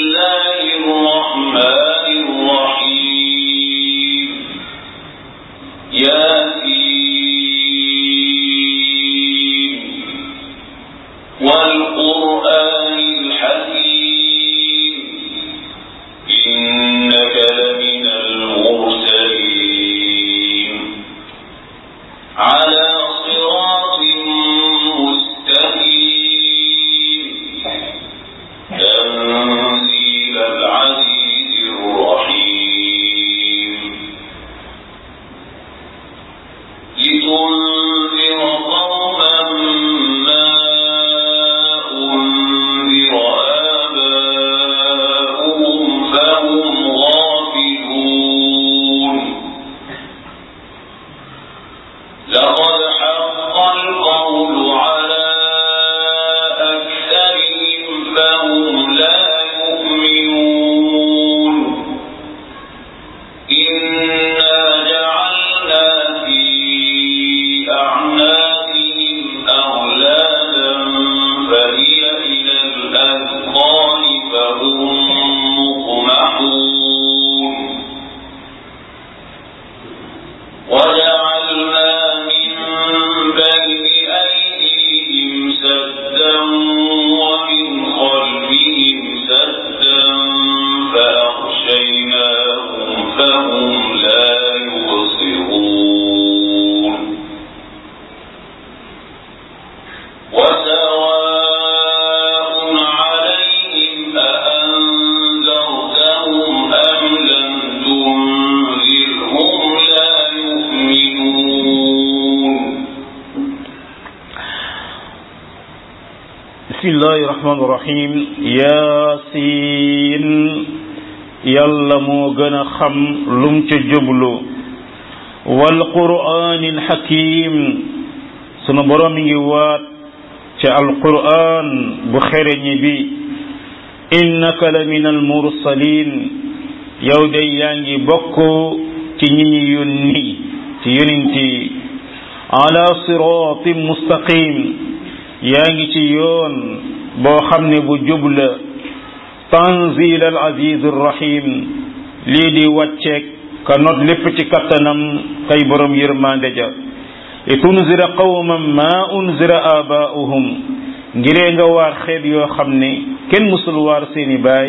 الله الرحمن الرحيم ياسين والقرآن الحكيم إنك لمن المرسلين على صراط مستقيم تنزيل العزيز الرحيم لتنذر قوما ما أنذر آباؤهم فهم غافلون لقد حق القول على أكثرهم فهم لا يؤمنون إنا جعلنا في أعناقهم أغلالا فهي إلى الأذقان فهم مقمحون وجعلنا من بين أيديهم سدا ومن خلفهم سدا فأغشيناهم فهم لا يبصرون وسواء عليهم أأنذرتهم أم لم تنذرهم لا يؤمنون bismillahi rahmaani rahim yaasin yàlla moo gën a xam lum ca jublu wal quraanil hakim sunu borom mi ngi waat ca alquran bu xereñi bi innaka la min al mursalin yow day yaa ngi bokk ci ñi ñi yónni ci yonent yi ala siratin mustaqim yaa ngi ci yoon boo xam ne bu jubla tanzil al aziz rahim lii di wàcceeg ka not lépp ci kattanam kay borom yërmande ja li tunzira qawman ma unzira abaa'uhum ngiree nga waar xeet yoo xam ne kenn musul waar seeni baay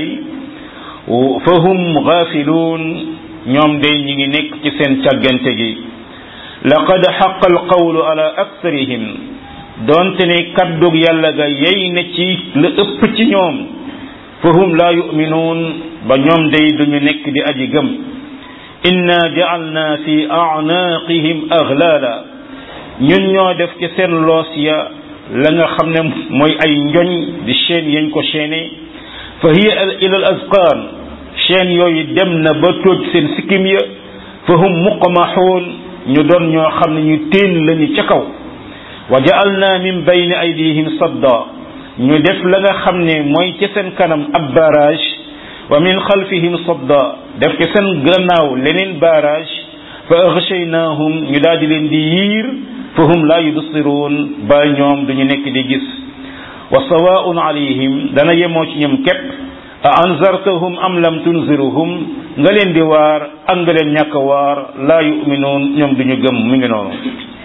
fa hum gaafiluun ñoom day ñi ngi nekk ci seen càggante gi laqad xaqa al qawlu ala aktharihim doonte ne kaddug yàlla ga yey na ci la ëpp ci ñoom fa hum laa yuminuun ba ñoom day duñu nekk di aji gëm inna ja'alna fi a'naqihim aghlaala ñun ñoo def ci seen loos ya la nga xam ne mooy ay njoñ di chaîne yañ ko chaîné fa hiya ila al azqaan chaîne yooyu dem na ba tóoj seen sikkim ya fa hum muqmahuun ñu doon ñoo xam ne ñu téen lañu ca kaw wa ja'alna min bayni aydihim sadda ñu def la nga xam ne mooy ci seen kanam ab barrage wa min xalfihim sadda def ci seen gannaaw leneen barrage fa aghshaynahum ñu daal di leen di yiir fa hum la yubsiruun ba ñoom duñu nekk di gis wa sawaa'un alayhim dana yemoo ci ñoom képp a anzartahum am lam tunziruhum nga leen di waar ak nga leen ñàkk waar laa yuminuun ñoom duñu gëm mi ngi noonu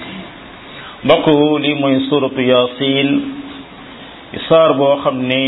mbokk lii mooy suratu yasin saar boo xam ne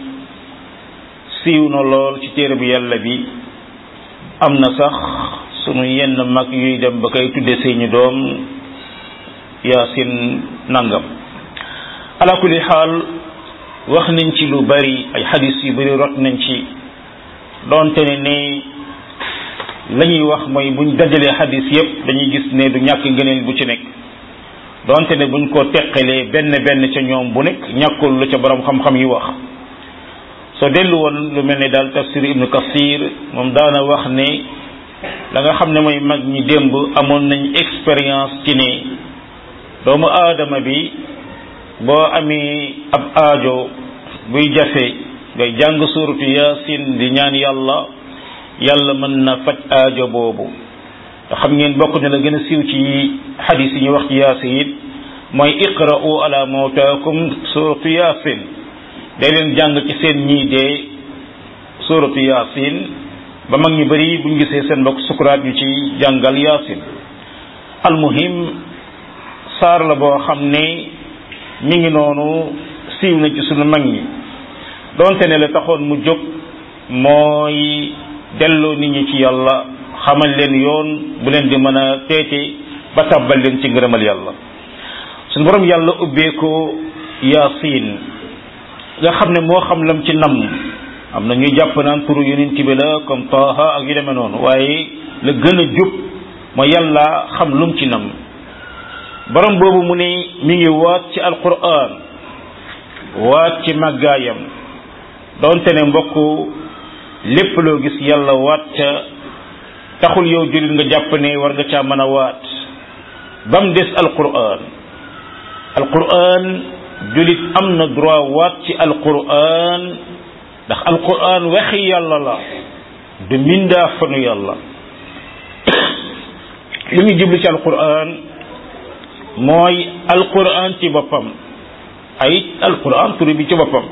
siiw na lool ci téere bi yàlla bi am na sax sunu yenn mag yuy dem ba koy tudde seeni doom yasin nangam ala kulli xaal wax nañ ci lu bari ay xadis yu bari rot nañ ci doonte ne ne la ñuy wax mooy buñ dajalee xadis yépp dañuy gis ne du ñàkk ngëneel bu ci nekk donte ne buñ ko teqalee benn benn ca ñoom bu nekk ñàkkul lu ca borom xam-xam yi wax soo dellu woon lu mel ne daal tafsir ibnu kasir moom daana wax ne la nga xam ne mooy mag ñi démb amoon nañ expérience ci ne doomu aadama bi boo amee ab aajo buy jafe ngay jàng suuratu yaasin di ñaan yàlla yàlla mën na faj aajo boobu te xam ngeen bokk na la gën a siiw ci xadis yi ñu wax ci yaasin mooy iqra'u ala mawtaakum suratu yaasin day leen jàng ci seen ñii dee suratu yaasin ba mag ñu bëri buñ gisee seen mbokk sukuraat yu ci jàngal yaasin almuhim saar la boo xam ne mi ngi noonu siiw na ci sunu mag ñi donte ne la taxoon mu jóg mooy delloo nit ñi ci yàlla xamal leen yoon bu leen di mën a teete ba tàbbal leen ci ngërëmal yàlla suñu borom yàlla ubbee ko yaasin nga xam ne moo xam lam ci nam am na ñuy jàpp naan turu yonent bi la comme taaha ak yu demee noonu waaye la gën a jub mooy yàlla xam lum ci nam borom boobu mu ne mi ngi waat ci alquran waat ci màggaayam donte ne mbokk lépp loo gis yàlla waat ca taxul yow jullit nga jàpp ne war nga caa mën a waat ba mu des alquran alquran jullit am na droit waat ci alquran ndax alquran waxi yàlla la du mindaa fanu yàlla li ñu jublu ci alquran mooy alquran ci boppam ay alquran turu bi ci boppam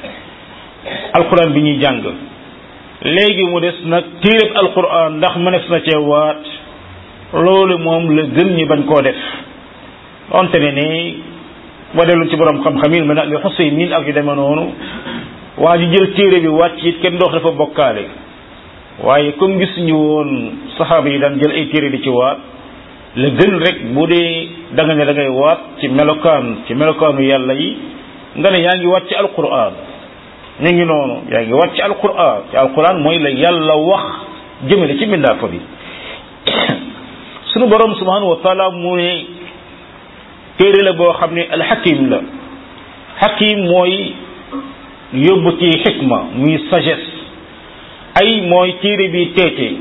alquran bi ñuy jàng léegi mu des nag téereb alquran ndax mënees na cee waat loolu moom la gën ñi bañ koo def donte ne ni boo dellu ci borom xam-xam yi mel na li Xuseymin ak yu demee noonu waa ji jël téere bi wàcc it kenn doox dafa bokkaale waaye comme gis ñu woon saxaaba yi daan jël ay téere di ci waat la gën rek bu dee da nga ne da ngay waat ci melokaan ci melokaanu yàlla yi nga ne yaa ngi waat ci alquran ñu ngi noonu yaa ngi waat ci alquran ci alquran mooy la yàlla wax jëmale ci mbindaafa bi sunu borom subhanahu wa taala mu ne téere la boo xam ne alxakim la xakim mooy yóbbu ci xikma muy sagesse ay mooy téere bi teete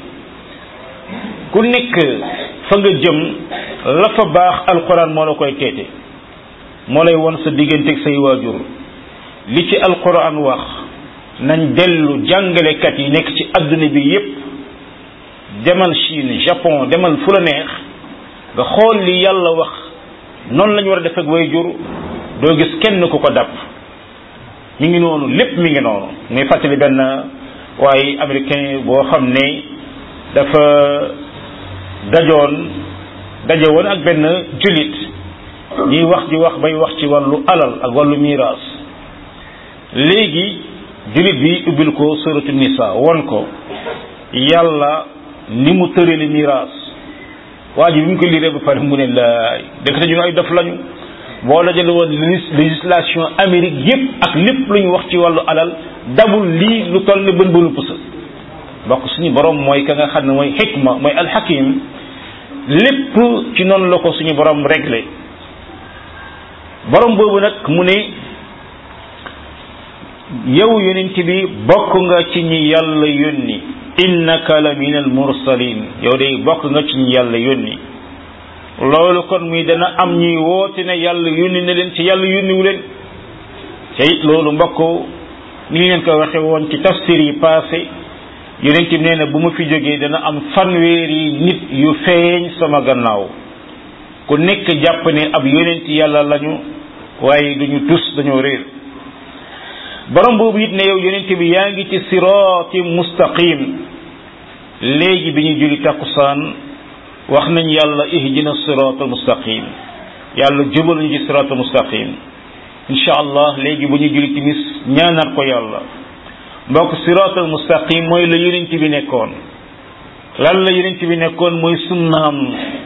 ku nekk fa nga jëm la fa baax alquran moo la koy teete moo lay won sa digganteeg say waajur li ci alquran wax nañ dellu jàngalekat yi nekk ci adduna bi yépp demal Chine Japon demal fu la neex nga xool li yàlla wax noonu la ñu war a def ak waajur doo gis kenn ku ko dàpp mi ngi noonu lépp mi ngi noonu muy fàttali benn waaye américain boo xam ne dafa dajoon daje woon ak benn julit ñuy wax di wax bay wax ci wàllu alal ak wàllu miraas léegi julit bi ubbil ko suratu nisa won ko yàlla ni mu tërali miraas waa ji bi mu ko liiree ba pare mu ne laay dëkk ñu ay dof lañu boo dajale woon législation Amérique yépp ak lépp lu ñu wax ci wàllu alal dabul lii lu toll ne bën bënu pusa bokk suñu borom mooy ka nga xam ne mooy xikma mooy alxakim lépp ci noonu la ko suñu borom réglé borom boobu nag mu ne yow yonent bi bokk nga ci ñi yàlla yónni innaka la min al mursalin yow day bokk nga ci ñi yàlla yónni loolu kon muy dana am ñuy woote ne yàlla yónni na leen ci yàlla yónniwu leen te it loolu mbokk ni ñu leen ko waxe woon ci tafsir yi passé yonent bi nee na bu ma fi jógee dana am fanweeri nit yu feeñ sama gannaaw ku nekk jàpp ne ab yonent yàlla lañu waaye duñu tus dañoo réer borom boobu it ne yow yonent bi yaa ngi ci siraati mustaqim léegi bi ñu julli takkusaan wax nañ yàlla ihdina siraat mustaqim yàlla jubal ñu ci siraat mustaqim incha allah léegi bu ñu julli timis ñaanaat ko yàlla mbokk siraatal mustaqim mooy la yonent bi nekkoon lan la yonent bi nekkoon mooy sunnaam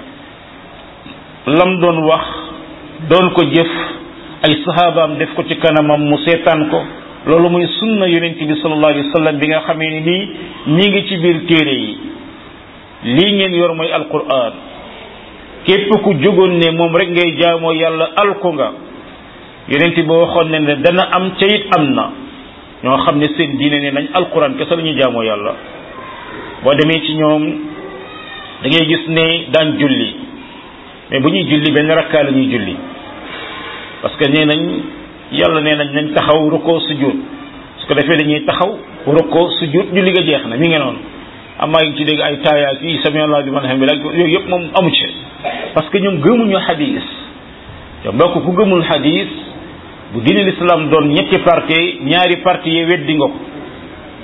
lam doon wax doon ko jëf ay sahabaam def ko ci kanamam mu seetaan ko loolu mooy sunna yonent bi sallallahu alayhi wa sallam bi nga xamee ni nii ñi ngi ci biir téere yi lii ngeen yor mooy alquran képp ku jógoon ne moom rek ngay jaamoo yàlla alku nga yonent bi waxoon ne ne dana am ca it am na ñoo xam ne seen diine ne nañ alquran kese la ñuy jaamoo yàlla boo demee ci ñoom da ngay gis ne daan julli mais bu ñuy julli benn rakkaa la ñuy julli parce que nee nañ yàlla nee nañ nañ taxaw rukkoo sujud su ko defee dañuy taxaw rukkoo sujud julli ga jeex na mi ngi noonu amaa ngi ci dégg ay taayaat yi sami allah liman hamid ak yooyu yëpp moom amu ci parce que ñoom gëmuñu xadis te mbokk ku gëmul xadis bu diine l'islam doon ñetti parti ñaari parti yi weddi nga ko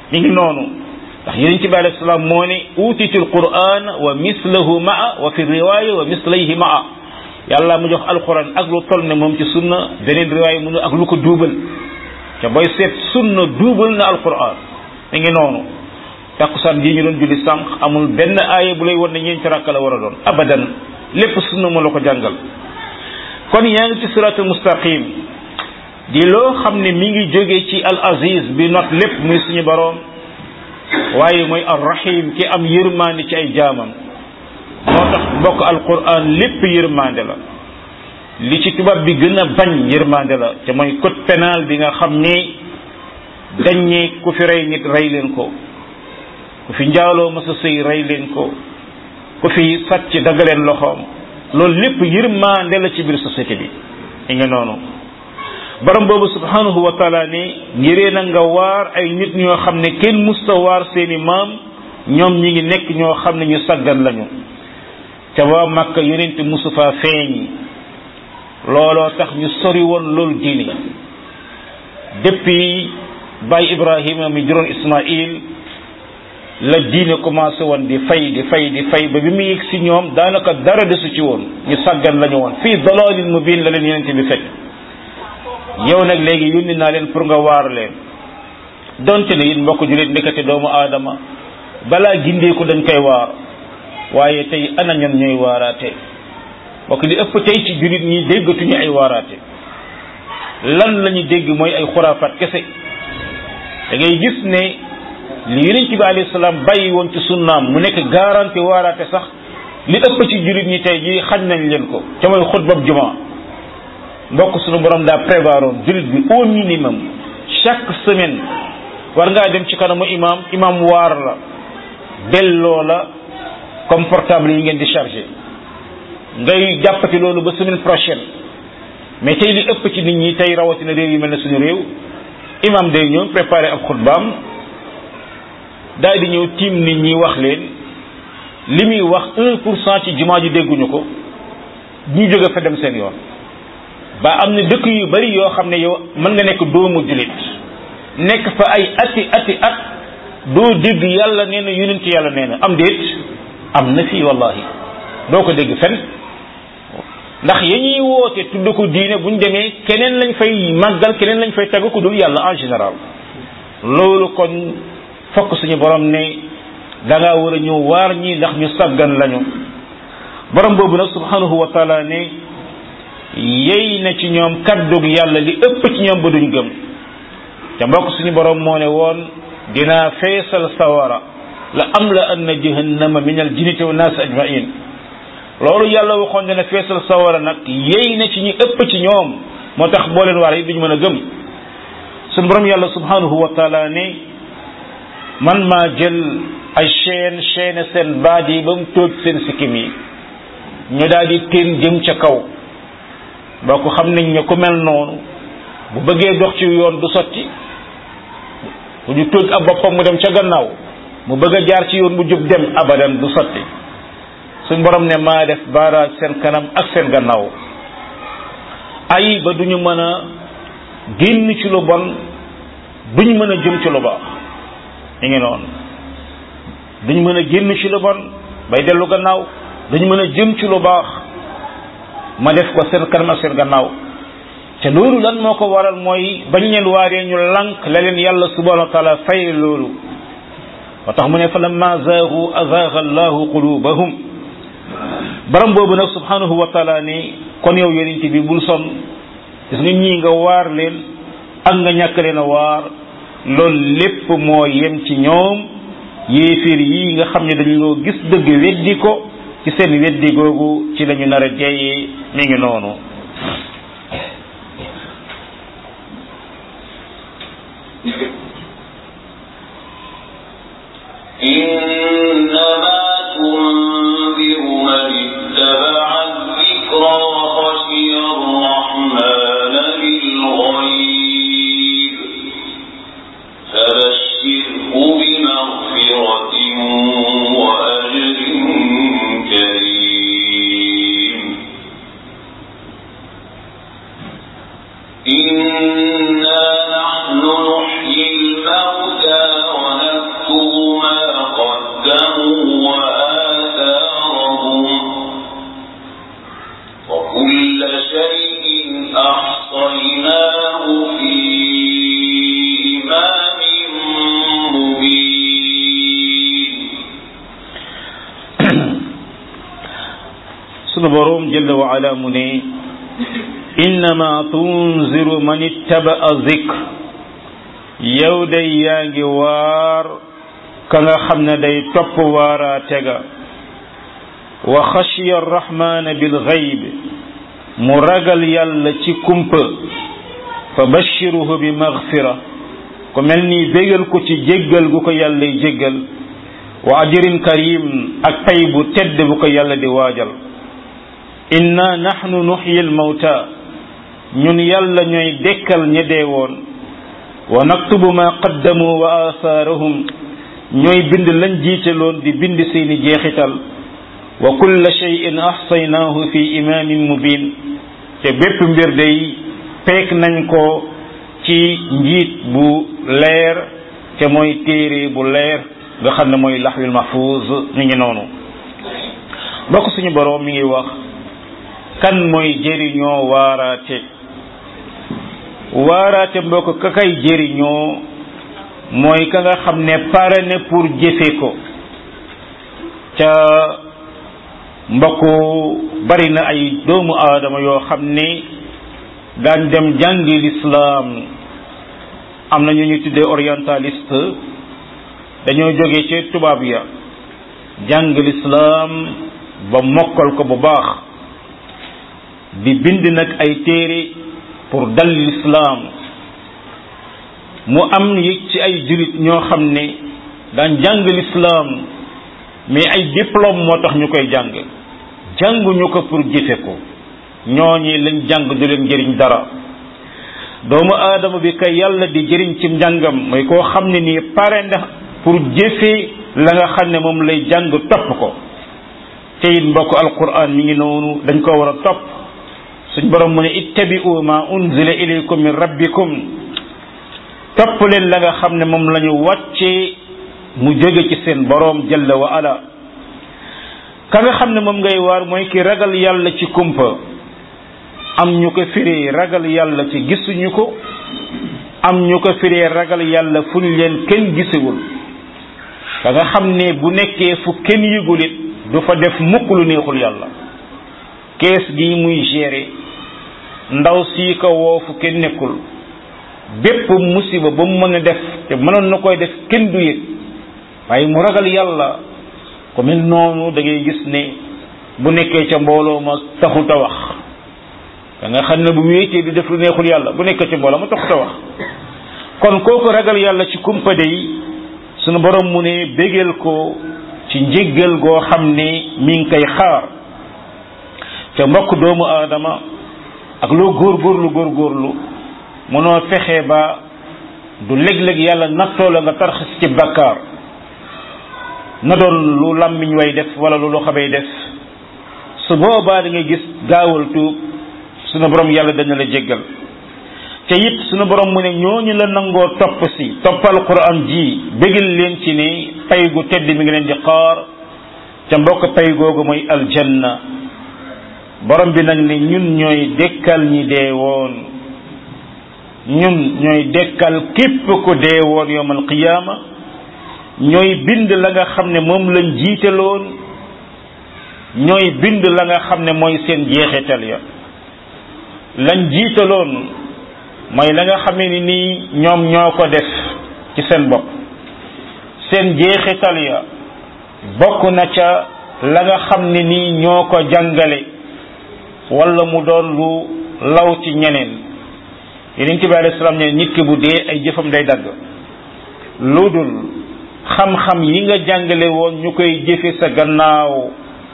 mi ngi noonu ndax yonent bi alayhi salaam moo ne utitul quran wa mislahu maa wa fi riwaya wa mislayhi maa yàlla mu jox alquran ak lu toll ne moom ci sunna beneen riwaaya mu ne ak lu ko duubal te booy seet sunna duubal na alquran mi ngi noonu takkusaan ji ñu doon julli sànq amul benn aaya bu lay wan ne ñeenti rakka la war a doon abadan lépp sunna moo la ko jàngal kon yaa ngi ci siratul mustaqim di loo xam ne mi ngi jóge ci al aziz bi not lépp muy suñu boroom waaye mooy ar rahim ki am yërmande ci ay jaamam moo tax mbokk alquran lépp yërmande la li ci tubaab bi gën a bañ yërmande la te mooy code pénal bi nga xam ni dañ ne ku fi rey nit rey leen ko ku fi njaaloo masa sëy rey leen ko ku fi sàcc daggaleen loxoom loolu lépp yërmande la ci biir société bi i nga noonu borom boobu subhanahu wa taala ne ngiree na nga waar ay nit ñoo xam ne kenn musta waar seeni maam ñoom ñi ngi nekk ñoo xam ne ñu saggan lañu te waa Makka yonent musu faa feeñ looloo tax ñu sori woon loolu diine depuis Baay Ibrahima mi juróon Ismaïl la diine commencé woon di fay di fay di fay ba bi mu yegg si ñoom daanaka dara desu ci woon ñu saggan lañu woon fii dalalin mubin la leen yonent bi fekk yow nag léegi yónni naa leen pour nga waar leen donte ne it mbokk julit ndekete doomu aadama balaa gindeeku dañ koy waar waaye tey ana ñan ñooy waaraate mbokk li ëpp tey ci julit ñi déggatuñu ay waaraate lan la ñu dégg mooy ay xuraafaat kese da ngay gis ne li yonent bi alayhi salaam bàyyi woon ci sunnaam mu nekk garanti waaraate sax li ëpp ci julit ñi tey ji xañ nañ leen ko ca mooy xutbab juma mbokk suñu borom daa prévoir woon julit bi au minimum chaque semaine war ngaa dem ci kanamu imam imam waar la delloo la comme portable yi ngeen di chargé ngay jàppati loolu ba semaine prochaine mais tey li ëpp ci nit ñi tey rawatina réew yi mel ne suñu réew imam day ñëw préparé ab xutbaam daal di ñëw tiim nit ñi wax leen li muy wax un pour cent ci jumaa ji dégguñu ko ñu jóge fa dem seen yoon ba am na dëkk yu bari yoo xam ne yow mën nga nekk doomu julit nekk fa ay ati ati at doo dégg yàlla nee na yonent yàlla nee na am déet am na fii wallahi doo ko dégg fen ndax ya ñuy woote tudd ko diine buñ demee keneen lañ fay màggal keneen lañ fay tagg ku dul yàlla en général loolu kon fokk suñu borom ne da ngaa war a ñëw waar ñi ndax ñu saggan lañu borom boobu nag subhanahu wa taala ne yey na ci ñoom kaddug yàlla li ëpp ci ñoom ba duñ gëm te mbokk suñu borom moo ne woon dinaa feesal sawara la am la anna jahannama min al jinnati wa naas ajmain loolu yàlla waxoon dina feesal sawara nag yey na ci ñi ëpp ci ñoom moo tax boo leen waar yi duñu mën a gëm suñu borom yàlla subhanahu wa taala ne man maa jël ay chaîne chaîne seen baat yi ba mu tóoj seen sikkim yi ñu daal di teen jëm ca kaw boo ko xam nañ ne ku mel noonu bu bëggee dox ci yoon du sotti bu ñu tóoj ab boppam mu dem ca gannaaw mu bëgg a jaar ci yoon bu jub dem abadan du sotti suñ borom ne maa def baaraaj seen kanam ak seen gannaaw ay ba duñu mën a génn ci lu bon duñ mën a jëm ci lu baax mi ngi noonu duñ mën a génn ci lu bon bay dellu gannaaw duñ mën a jëm ci lu baax ma def ko seen kanam ak seen gannaaw te loolu lan moo ko waral mooy bañ leen waaree ñu lànk la leen yàlla subhanahu wa taala fay loolu wa tax mu ne fa lamma zaagu azaaga allahu qulubahum baram boobu nag subhanahu wa taala ni kon yow yonent bi bul son gis nga ñii nga waar leen ak nga ñàkk leen a waar loolu lépp moo yem ci ñoom yéeféer yi nga xam ne dañoo gis dëgg weddi ko ci seen weddi googu ci lañu nar a jeeyee mi ngi noonu إنما تنذر من اتبع الذكر وخشي الرحمن بالغيب فبشره بمغفرة وأجر كريم إنا نحن نحيي الموتى ونكتب وإمام مبين sunu boroom jalla wa ala mu ne innama tunziru man ittaba'a zikr yow day yaa ngi waar ka nga xam ne day topp waaraa tega wa xashiya arrahmana bil gayb mu ragal yàlla ci kumpa fa bashiruhu bi magfira ku mel ni bégal ko ci jéggal gu ko yàllay jéggal wa ajrin karim ak pay bu tedd bu ko yàlla di waajal inna nahnu nuxyi almawta ñun yàlla ñooy dekkal ña dee woon wa naktubu ma qaddamu wa asaarahum ñooy bind lañ jiitaloon di bind seeni jeexital wa kulla shay'in ahsaynaahu fi imaamin mubin te bépp mbir day peek nañ ko ci njiit bu leer te mooy téere bu leer nga xam ne mooy laxwil mahfuz mi ngi noonu bokk suñu boroom mi ngi wax kan mooy jëriñoo waaraate waaraate mbokk ka kay jëriñoo mooy ka nga xam ne pare ne pour jëfe ko ca mbokk bari na ay doomu aadama yoo xam ne daan dem jàngi lislaam am na ñu ñu tuddee orientaliste dañoo jóge ci tubaab ya jàng lislaam ba mokkal ko bu baax di bind nag ay téere pour dal lislaam mu am yëg ci ay julit ñoo xam ne daan jàng lislaam mais ay diplôme moo tax ñu koy jàng jànguñu ko pour jëfe ko ñooñi lañ jàng du leen jëriñ dara doomu aadama bi kay yàlla di jëriñ ci njàngam mooy koo xam ne nii pare ndax pour jëfe la nga xam ne moom lay jàng topp ko te it mbokk alquran mi ngi noonu dañ ko war a topp suñ borom mu ne ittabi'u ma unzila ilaykum min rabbikum topp leen la nga xam ne moom la ñu wàccee mu jóge ci seen boroom jalla wa ala ka nga xam ne moom ngay waar mooy ki ragal yàlla ci kumpa am ñu ko firee ragal yàlla ci gisuñu ko am ñu ko firee ragal yàlla fu ñu leen kenn gisewul ka nga xam ne bu nekkee fu kenn yëgul it du fa def mukk lu neexul yàlla kees gi muy gérer ndaw sii ko woo fu kenn nekkul bépp musiba ba mu mën a def te mënoon na koy def kenn du yëg waaye mu ragal yàlla ko mel noonu da ngay gis ne bu nekkee ca mbooloo ma taxut a wax da nga xam ne bu wéetee di def lu neexul yàlla bu nekkee ca mbooloo ma taxut a wax kon kooku ragal yàlla ci kumpa day sunu borom mu ne bégal ko ci njéggal goo xam ne mi ngi koy xaar ca mbokk doomu aadama ak loo góorgóorlu góorgóorlu mënoo fexe ba du léeg-léeg yàlla nattoo la nga tarxis ci bakkaar na doon lu làmmiñ way def wala lu loxo bay def su boobaa da ngay gis gaawal tuub sunu borom yàlla dana la jéggal te it sunu borom mu ne ñooñu la nangoo topp si toppal quran ji bégal leen ci ni pay gu tedd mi ngi leen di xaar ca mbokk pay googu mooy aljanna borom bi nag ne ñun ñooy dekkal ñi dee woon ñun ñooy dekkal képp ku dee woon yowmal qiyaama ñooy bind la nga xam ne moom lañ jiitaloon ñooy bind la nga xam ne mooy seen jeexital ya lañ jiitaloon mooy la nga xamee ni nii ñoom ñoo ko def ci seen bopp seen jeexital ya bokk na ca la nga xam ne nii ñoo ko jàngale wala mu doon lu law ci ñeneen yeneen bi alayhi salaam ne nit ki bu dee ay jëfam day dagg lu dul xam-xam yi nga jàngale woon ñu koy jëfe sa gannaaw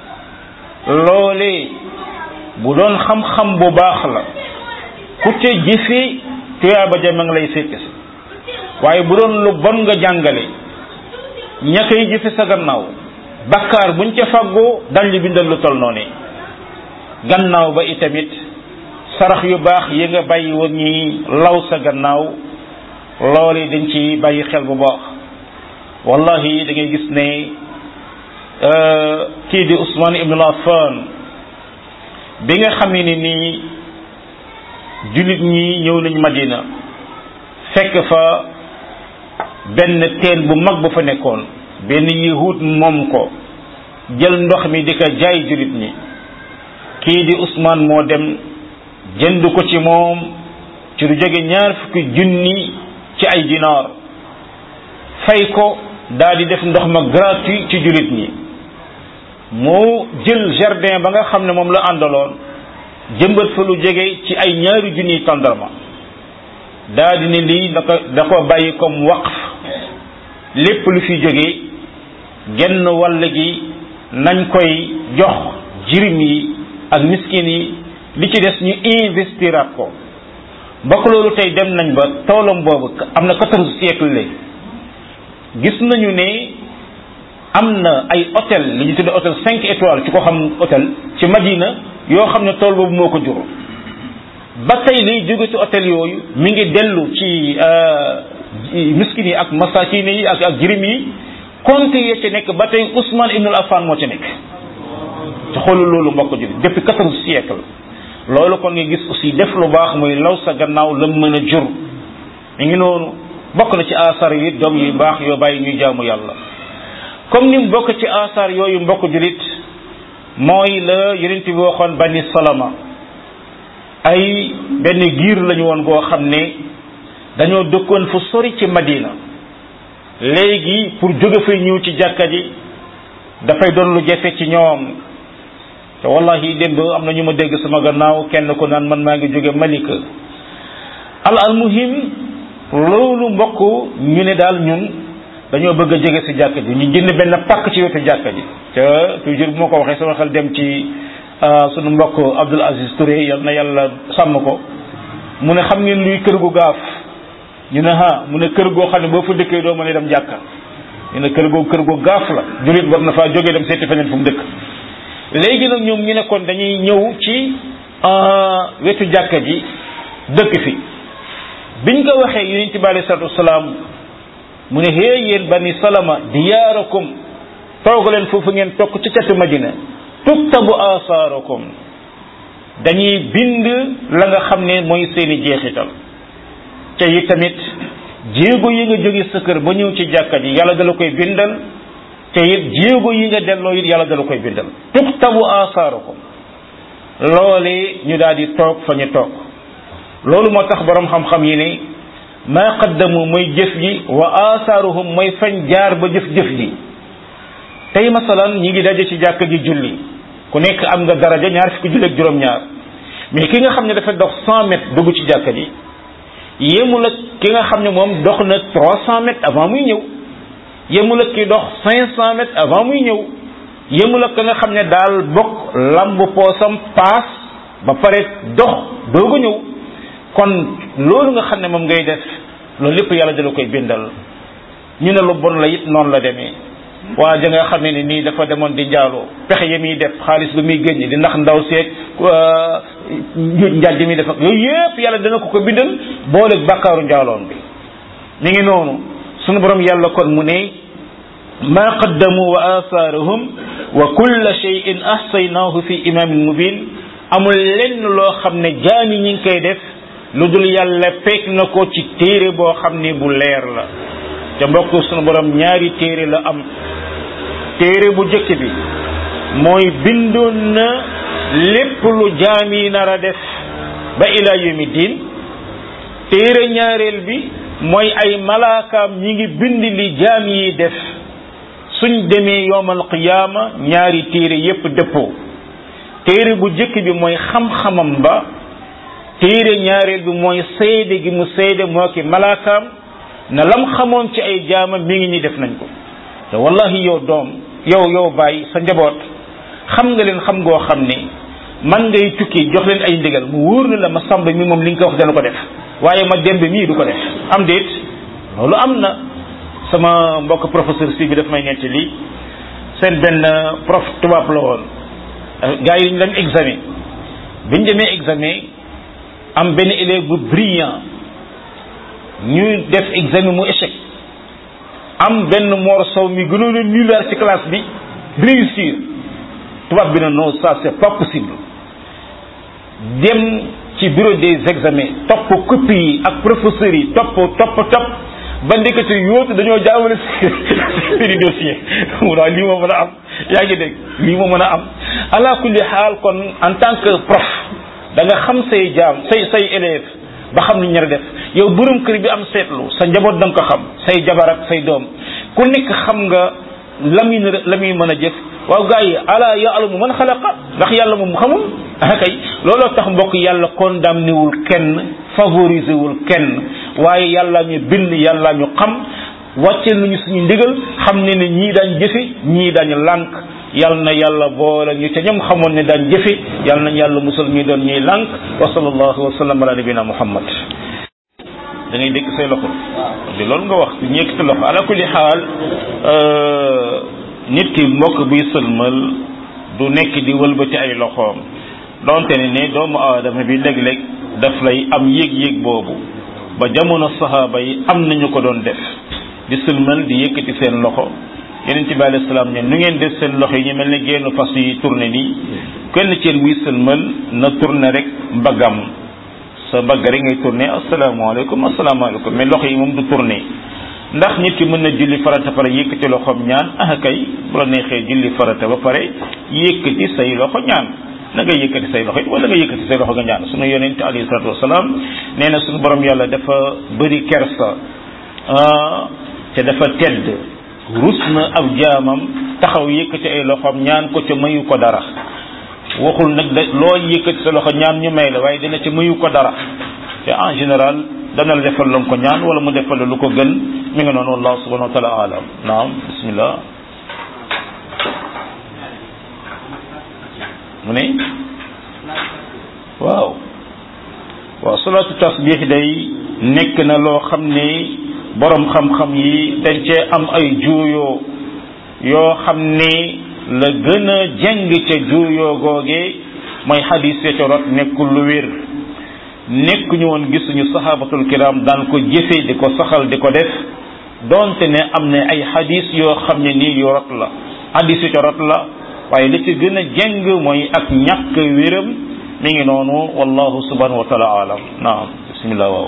loole bu doon xam-xam bu baax la ku te jëfe tuyaaba ja ma ngi lay fekk si waaye bu doon lu bon nga jàngale ña koy jëfe sa gannaaw bakkaar buñ ca faggoo dañ li bindal lu tol noonu gannaaw ba itamit sarax yu baax yi nga bàyyi woon ñi law sa gannaaw loole dañ ci bàyyi xel bu baax wallahi da ngay gis ne kii di Ousmane Ibn Affan bi nga xamee ne nii jullit ñi ñëw nañ Madina fekk fa benn teen bu mag bu fa nekkoon benn yahud moom ko jël ndox mi di ko jaay julit ñi kii di Ousmane moo dem jënd ko ci moom ci lu jóge ñaar fukki junni ci ay dinaar fay ko daal di def ndox ma gratuit ci julit ñi moo jël jardin ba nga xam ne moom la àndaloon jëmbat fa lu jóge ci ay ñaari junniy tàndarma daal di ne lii da ko da ko bàyyi comme waqf lépp lu fi jóge genn wàll gi nañ koy jox jirim yi ak miskin yi li ci des ñu investiraat ko bokk loolu tey dem nañ ba toolam boobu am na quatorze siècle léegi gis nañu ne am na ay hôtel li ñu tudde hôtel cinq étoiles ci ko xam hôtel ci Madina yoo xam ne tool boobu moo ko jur ba tey liy jóge ci hôtel yooyu mi ngi dellu ci miskin yi ak masakin yi ak ak jirim yi compte ya ci nekk ba tey Ousmane Ibn Affan moo ci nekk ci xoolu loolu mbokk ji depuis quatorze siècle loolu kon nga gis aussi def lu baax muy law sa gannaaw la mën a jur mi ngi noonu bokk na ci asar yi doom yu baax yoo bàyyi ñuy jaamu yàlla comme ni mu bokk ci asar yooyu mbokk julit mooy la yonent bi waxoon bani salama ay benn giir lañu woon goo xam ne dañoo dëkkoon fu sori ci Madina léegi pour jóge fay ñëw ci jàkka ji dafay doon lu jafe ci ñoom te wallahi démb am na ñu ma dégg sama gannaaw kenn ko naan man maa ngi jóge Malika al al muhim loolu mbokk ñu ne daal ñun dañoo bëgg a jege si jàkka ji ñu jënd benn pàkk ci wetu jàkka ji te toujours bu ma ko waxee sama xel dem ci sunu mbokk Abdoul Aziz Touré yal na yàlla sàmm ko mu ne xam ngeen luy kër gu gaaf ñu ne ha mu ne kër goo xam ne boo fa dëkkee doo mën a dem jàkka ñu ne kër goo kër gu gaaf la jullit war na faa jógee dem seeti feneen fu mu dëkk léegi nag ñoom ñu ne kon dañuy ñëw ci wetu jàkka ji dëkk fi biñ ko waxee yonent bi alayhi salaatu wasalaam mu ne hee yéen bani salama diyaarakum toog leen foofu ngeen tokk ci catu madina tuktabu asaarakum dañuy bind la nga xam ne mooy seeni jeexital te yi tamit jéego yi nga jóge sa kër ba ñëw ci jàkka ji yàlla dala koy bindal te it jéego yi nga delloo it yàlla dala koy bindal tuktabu asaarakum loole ñu daal di toog fa ñu toog loolu moo tax borom xam-xam yi ne maa qaddamu mooy jëf ji wa asaaruhum mooy fañ jaar ba jëf-jëf ji tey masalan ñi ngi daje ci jàkka ji julli ku nekk am nga daraja ñaar fukki julli ak juróom-ñaar mais ki nga xam ne dafa dox cent mètres dugg ci jàkka ji yéemul ak ki nga xam ne moom dox na trois cent mètres avant muy ñëw yéemul ak ki dox cinq cent mètres avant muy ñëw yéemul ak ka nga xam ne daal bokk lamb poosam paas ba pare dox doogu ñëw kon loolu nga xam ne moom ngay def loolu lépp yàlla dala koy bindal ñu ne lu bon la it noonu la demee waa ja nga xam ne nii dafa demoon di njaaloo pexe ya muy def xaalis ba muy génn di ndax ndaw seeg njuuj njaaj mi def ak yooyu yëpp yàlla dana ko ko bindal booleeg bàkkaaru njaaloon bi mi ngi noonu sunu borom yàlla kon mu ne ma qaddamu wa athaarahum wa kulla shay'in ahsaynaahu fi imamin mubin amul lenn loo xam ne jaami ñi ngi koy def lu dul yàlla peeg na ko ci téere boo xam ne bu leer la te mbokk sunu borom ñaari téere la am téere bu jëkk bi mooy bindoon na lépp lu jaam yi nar a def ba ila yawmi diin téere ñaareel bi mooy ay malaakaam ñi ngi bind li jaam yi def suñ demee yowmal qiyaama ñaari téere yépp dëppoo téere bu jëkk bi mooy xam-xamam ba téere ñaareel bi mooy seede gi mu seede moo ki malaakaam na lam xamoon ci ay jaamam mi ngi ni def nañ ko te wallahi yow doom yow yow bàyyi sa njaboot xam nga leen xam ngoo xam ne man ngay tukki jox leen ay ndigal mu wóor na la ma samba mi moom li nga ko wax dana ko def waaye ma dembe mii du ko def am déet loolu am na sama mbokk professeur si bi daf may netti lii seen benn prof tubaab la woon gars yi ñu dem examen biñ demee examen am benn élève bu brillant ñu def examen mu échec am benn Mor Sow mi gënoon a nulaar ci classe bi réussir tubaab bi na non ça c'est pas possible dem ci bureau des examens topp copie yi ak professeurs yi topp topp topp ba ndekete yóotu dañoo jaawale seeni dossier mu daal lii moo mën a am yaa ngi dégg lii moo mën a am ala kulli xaal kon en tant que prof da nga xam say jaam say say élève ba xam ni ñara def yow borom kër bi am seetlu sa njaboot da nga ko xam say jabar ak say doom ku nekk xam nga la muy la muy mën a jëf waaw gars yi ala yaalamu man xalaqa ndax yàlla moom xamul ah kay looloo tax mbokk yàlla condamné wul kenn favorisé wul kenn waaye yàlla ñu bind yàlla ñu xam wàcce nañu suñu ndigal xam ne ne ñii daañ jëfe ñii daañ lànk yal na yàlla boole ñu ca ñoom xamoon ne daan jëfe yal nañ yàlla musal ñuy doon ñuy lànk wa sallallahu wa sallam ala nabina muhammad da ngay dégg say loxo di loolu nga wax ñu yëkkati loxo ala kulli xaal nit ki mbokk buy sëlmal du nekk di wëlbati ay loxoom donte ne ne doomu aadama bi léeg-léeg daf lay am yéeg-yéeg boobu ba jamono sahaaba yi am nañu ko doon def di sëlmal di yëkkati seen loxo yeneen ci bi alayhi salaam ne nu ngeen def seen loxo yi ñu mel ne génn fas yi tourné nii kenn ci yéen buy sëlmal na tourné rek mbaggam sa mbagg rek ngay tourné asalaamaaleykum asalaamaaleykum mais loxo yi moom du tourné ndax nit ki mën na julli farata pare yëkkati loxoom ñaan ah kay bu la neexee julli farata ba pare yëkkati say loxo ñaan na nga yëkkati say loxo it wala nga yëkkati say loxo nga ñaan sunu yonent alayhi salatu wasalaam nee na sunu borom yàlla dafa bëri kersa te dafa tedd rus na ab jaamam taxaw yëkkati ay loxoom ñaan ko ca mayu ko dara waxul nag da loo yëkkati sa loxo ñaan ñu may la waaye dina ca mayu ko dara te en général dana la defal la ko ñaan wala mu defal la lu ko gën mi nga noonu wallahu subhanahu wa taala alam naam bismillah mu ne waaw waaw salaatu tasbih day nekk na loo xam ne borom xam-xam yi dañ cee am ay juuyoo yoo xam ne la gën a jeng ca juuyoo googe mooy xadis ya ca rot nekkul lu wér nekk ñu woon gisuñu sahabatul kiram daan ko jëfe di ko saxal di ko def donte ne am na ay xadis yoo xam ne nii yu rot la xadis yu ca rot la waaye li ci gën a jeng mooy ak ñàkk wéram mi ngi noonu wallahu subhanahu wa taala alam naam bismillah waaw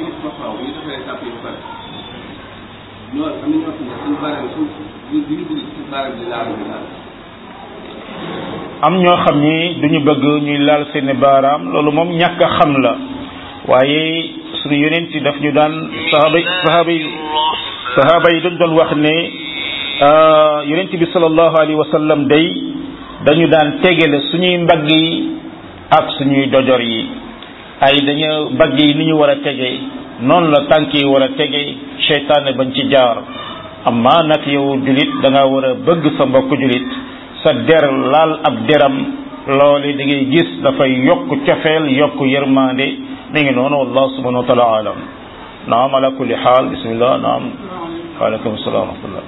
am ñoo xam ni duñu bëgg ñuy laal seeni baaraam loolu moom ñàkk a xam la waaye suñu yonent yi daf ñu daan sahaba sahaba yi sahaba yi dañ doon wax ne yonent bi sallallahu alayhi wa sallam day dañu daan tegale suñuy mbagg yi ak suñuy dojor yi ay dañu mbagg yi ni ñu war a tege noonu la tànk yi war a tege seytaane bañ ci jaar amma nag yow julit da nga war a bëgg sa mbokk julit sa der laal ab deram loole da ngay gis dafay yokk cofeel yokk yërmande mi ngi noonu wallahu subhanahu wa taala alam naam ala kulli xaal bismillah naam waaleykum salaam wa rahmatullah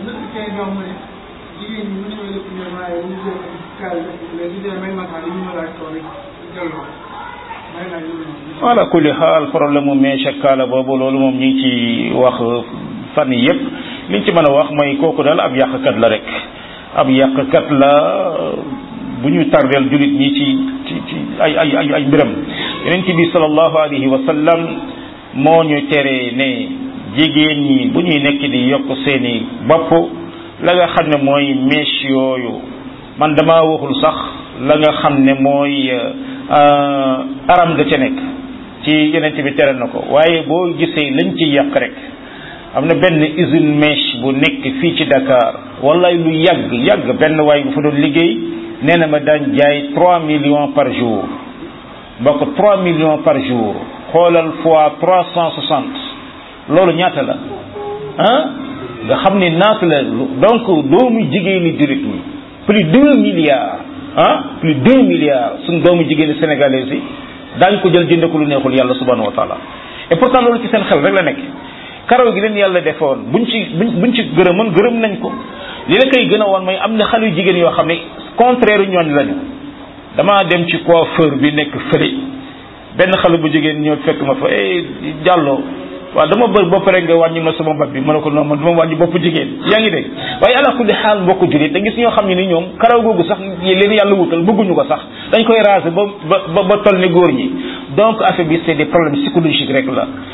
ala kulli xaal problème mu meeche kaala boobu loolu moom ñu ngi ci wax fan yi yëpp liñ ci mën a wax mooy kooku daal ab yàqkat la rek ab yàqkat la bu ñu tardeel julit ñi ci ci ci ay ay ay ay mbiram yonent bi sallallahu alayhi wa sallam moo ñu tere ne jigéen ñi bu ñuy nekk di yokk seeni bopp la nga xam ne mooy mèche yooyu man dama waxul sax la nga xam ne mooy aram ga ca nekk ci yonent bi tere na ko waaye boo gisee lañ ci yàq rek am na benn usine mèche bu nekk fii ci Dakar wallaay lu yàgg yàgg benn waay bu fa doon liggéey nee na ma daan jaay trois millions par jour mbokk trois millions par jour xoolal fois trois cent soixante loolu ñaata la ah nga xam ne naata la donc doomu jigéeni jurit ñi plus deux milliards ah plus deux milliards suñ doomu jigéeni sénégalais yi daañ ko jël jënde ko lu neexul yàlla subhanahu wa taala et pourtant loolu ci seen xel rek la nekk karaw gi leen yàlla defoon buñ ci buñ buñ ci gërëmoon gërëm nañ ko li la koy gën a woon mooy am na xale yu jigéen yoo xam ne contraire ñooñ lañu damaa dem ci coiffeur bi nekk fële benn xale bu jigéen ñëw fekk ma fa eh jàlloo waaw dama bëri bopp rek nga wàññi ma sama bopp bi ma ne ko non man dama wàññi bopp jigéen yaa ngi dégg waaye ala kulli xaal mbokku jullit da gis ñoo xam ne ni ñoom karaw googu sax leen yàlla wutal bëgguñu ko sax dañ koy raser ba ba ba toll ni góor ñi donc affaire bi c'est des problèmes psychologiques rek la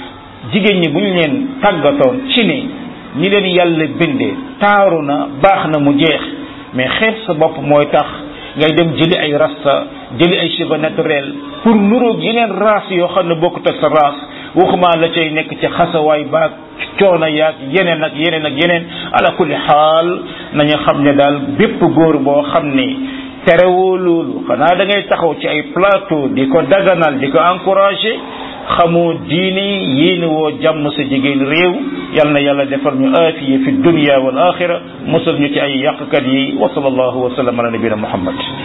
jigéen ñi bu ñu leen tàggatoon ci ne ñi leen yàlla bindee taaru na baax na mu jeex mais xeeb sa bopp mooy tax ngay dem jëli ay rasta jëli ay cheveux naturel pour nuroog yeneen race yoo xam ne bokkut ak sa race waxuma la cay nekk ci xasawaay baag coono yaag yeneen ak yeneen ak yeneen ala kulli xaal nañu xam ne daal bépp góor boo xam ne terewoo loolu xanaa da ngay taxaw ci ay plateau di ko daganal di ko encouragé xamoo diine yéene woo jàmm sa jigéen réew yal na yàlla defal ñu aafiya fi dunya wal axira musal ñu ci ay yàqkat yi wa sallallahu wa sallam ala nabina muhammad